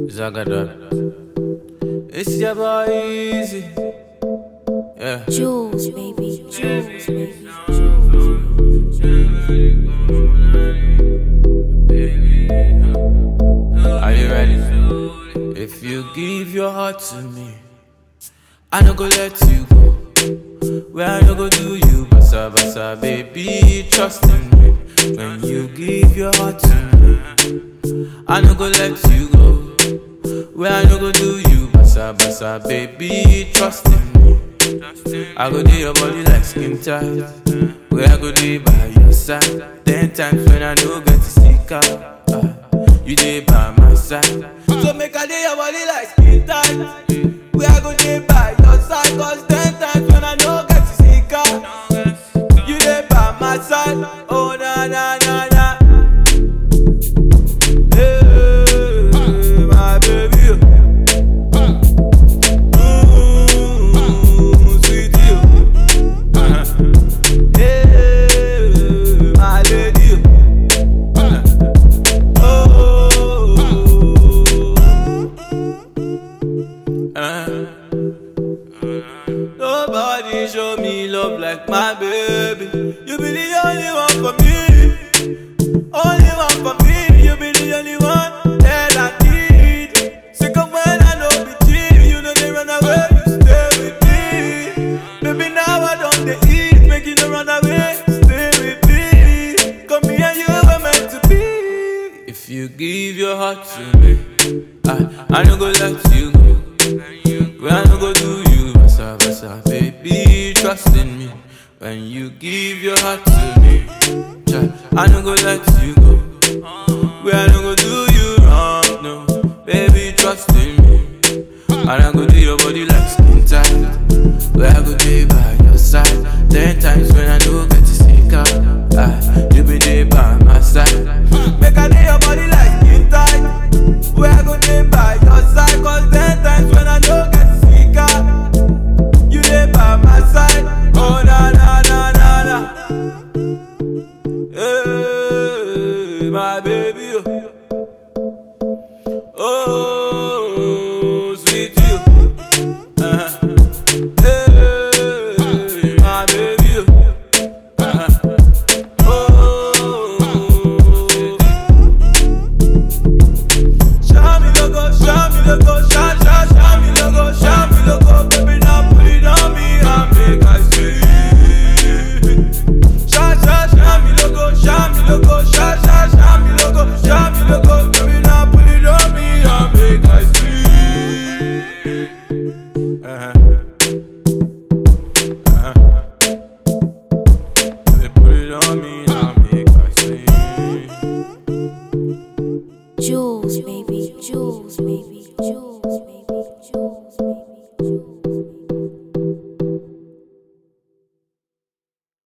Zagada. It's your boy Easy. Yeah. Jules, baby. Jules, baby. Are you ready? If you give your heart to me, I no go let you go. Where I no go do you, basa basa, baby, trust in me. When you give your heart to me, I no go let you go. Where I no go do you, basa basa, baby, trust in me. I go do your body like skin tight. Where I go do by your side. Ten times when I no get to stick out. ah, you dey by my side. So make I do your body like skin tight. Where I go do by your side. Cause ten times when I no get to stick out. You dey by my side. Oh na na na na. Hey, my baby. Mm, sweetie, oh. Hey, my lady, oh. Uh. Nobody show me love like my baby. You be the only one for me. Only one for me. You be the only one that I need. Sick of when I know be cheap. You know they run away. You stay with me. Baby, now I don't they eat. Make you no run away. Stay with me. Come here, you were meant to be. If you give your heart to me, I, I no go let you go. When I no go do you, basa basa, baby, trust in me. When you give your heart to me, child, I no go let you go. When I no go do you wrong, no, baby, trust in me. And I go do your body like skin tight. Where I go be by your side. Ten times when I no get to stick out, ah, you be there by my side. Make I do your body like skin tight. Where I go be by your side. Cause ten times when I no get to stick out, you there by my side. Oh na na na na na. Hey, my baby. oh. Oh, sweet you. Uh-huh. Hey, my baby. Uh-huh. Oh. Show me logo, show me logo, show, show, show me logo, show me logo, baby, now put it on me and make I see. Show, show, show me logo, show me logo, show, show, show me logo, show me logo, baby, now put it on me and make I see. Uh-huh.